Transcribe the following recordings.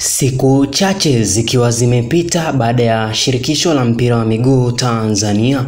Siku chache zikiwa zimepita baada ya shirikisho la mpira wa miguu Tanzania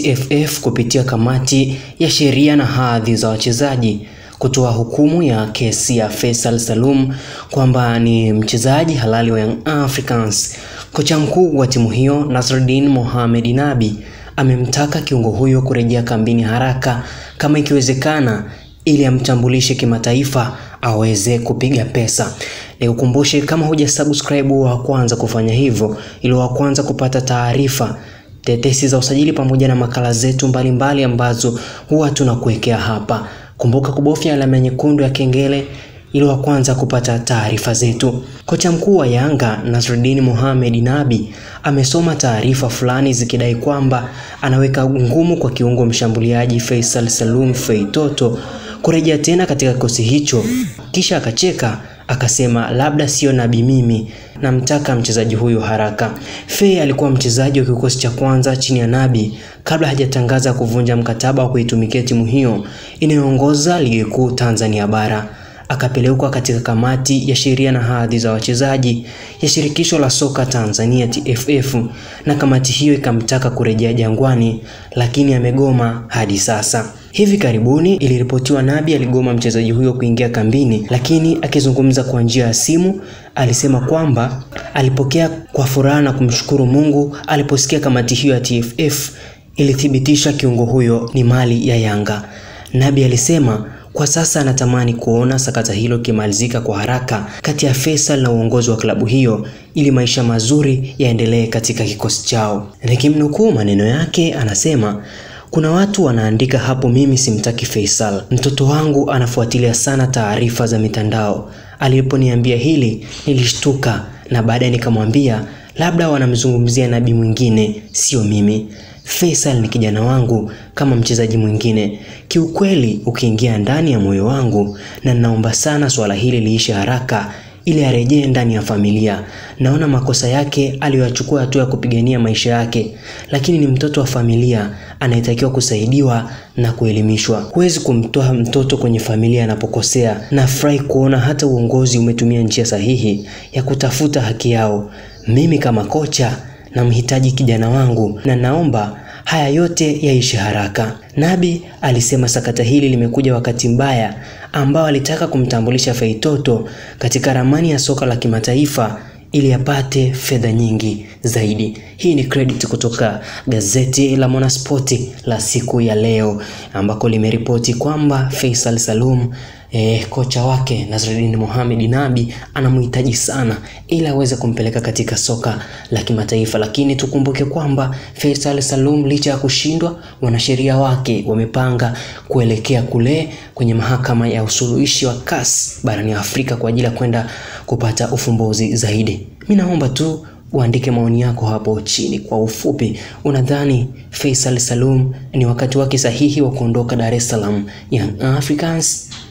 TFF kupitia kamati ya sheria na hadhi za wachezaji kutoa hukumu ya kesi ya Faisal Salum kwamba ni mchezaji halali wa Young Africans. Kocha mkuu wa timu hiyo Nasruddin Mohamed Nabi amemtaka kiungo huyo kurejea kambini haraka kama ikiwezekana ili amtambulishe kimataifa aweze kupiga pesa. Nikukumbushe kama huja subscribe wa kwanza kufanya hivyo ili wa kwanza kupata taarifa tetesi za usajili pamoja na makala zetu mbalimbali ambazo huwa tunakuwekea hapa. Kumbuka kubofya alama nyekundu ya kengele ili wa kwanza kupata taarifa zetu. Kocha mkuu wa Yanga Nasruddin Mohamed Nabi amesoma taarifa fulani zikidai kwamba anaweka ngumu kwa kiungo mshambuliaji Faisal Salum Feitoto kurejea tena katika kikosi hicho, kisha akacheka akasema labda sio Nabi mimi, namtaka mchezaji huyo haraka. Fei alikuwa mchezaji wa kikosi cha kwanza chini ya Nabi kabla hajatangaza kuvunja mkataba wa kuitumikia timu hiyo inayoongoza ligi kuu Tanzania bara. Akapelekwa katika kamati ya sheria na hadhi za wachezaji ya shirikisho la soka Tanzania TFF, na kamati hiyo ikamtaka kurejea Jangwani, lakini amegoma hadi sasa. Hivi karibuni iliripotiwa Nabi aligoma mchezaji huyo kuingia kambini, lakini akizungumza kwa njia ya simu alisema kwamba alipokea kwa furaha na kumshukuru Mungu aliposikia kamati hiyo ya TFF ilithibitisha kiungo huyo ni mali ya Yanga. Nabi alisema kwa sasa anatamani kuona sakata hilo kimalizika kwa haraka kati ya Faisal na uongozi wa klabu hiyo ili maisha mazuri yaendelee katika kikosi chao. Nikimnukuu maneno yake, anasema kuna watu wanaandika hapo, mimi simtaki Faisal. Mtoto wangu anafuatilia sana taarifa za mitandao. Aliponiambia hili nilishtuka, na baadaye nikamwambia labda wanamzungumzia Nabi mwingine, sio mimi. Faisal ni kijana wangu kama mchezaji mwingine. Kiukweli, ukiingia ndani ya moyo wangu, na ninaomba sana swala hili liishe haraka ili arejee ndani ya familia. Naona makosa yake aliyoyachukua hatua ya kupigania maisha yake, lakini ni mtoto wa familia anayetakiwa kusaidiwa na kuelimishwa. Huwezi kumtoa mtoto kwenye familia anapokosea. Nafurahi kuona hata uongozi umetumia njia sahihi ya kutafuta haki yao. Mimi kama kocha namhitaji kijana wangu na naomba haya yote yaishe haraka. Nabi alisema sakata hili limekuja wakati mbaya ambao alitaka kumtambulisha Feitoto katika ramani ya soka la kimataifa ili apate fedha nyingi zaidi. Hii ni credit kutoka gazeti la Mwanaspoti la siku ya leo ambako limeripoti kwamba Faisal Salum E, kocha wake Nasruddin Mohamed Nabi anamhitaji sana ili aweze kumpeleka katika soka la kimataifa, lakini tukumbuke kwamba Faisal Salum licha ya kushindwa, wanasheria wake wamepanga kuelekea kule kwenye mahakama ya usuluhishi wa CAS barani Afrika kwa ajili ya kwenda kupata ufumbuzi zaidi. Mimi naomba tu uandike maoni yako hapo chini. Kwa ufupi, unadhani Faisal Salum ni wakati wake sahihi wa kuondoka Dar es Salaam Young Africans?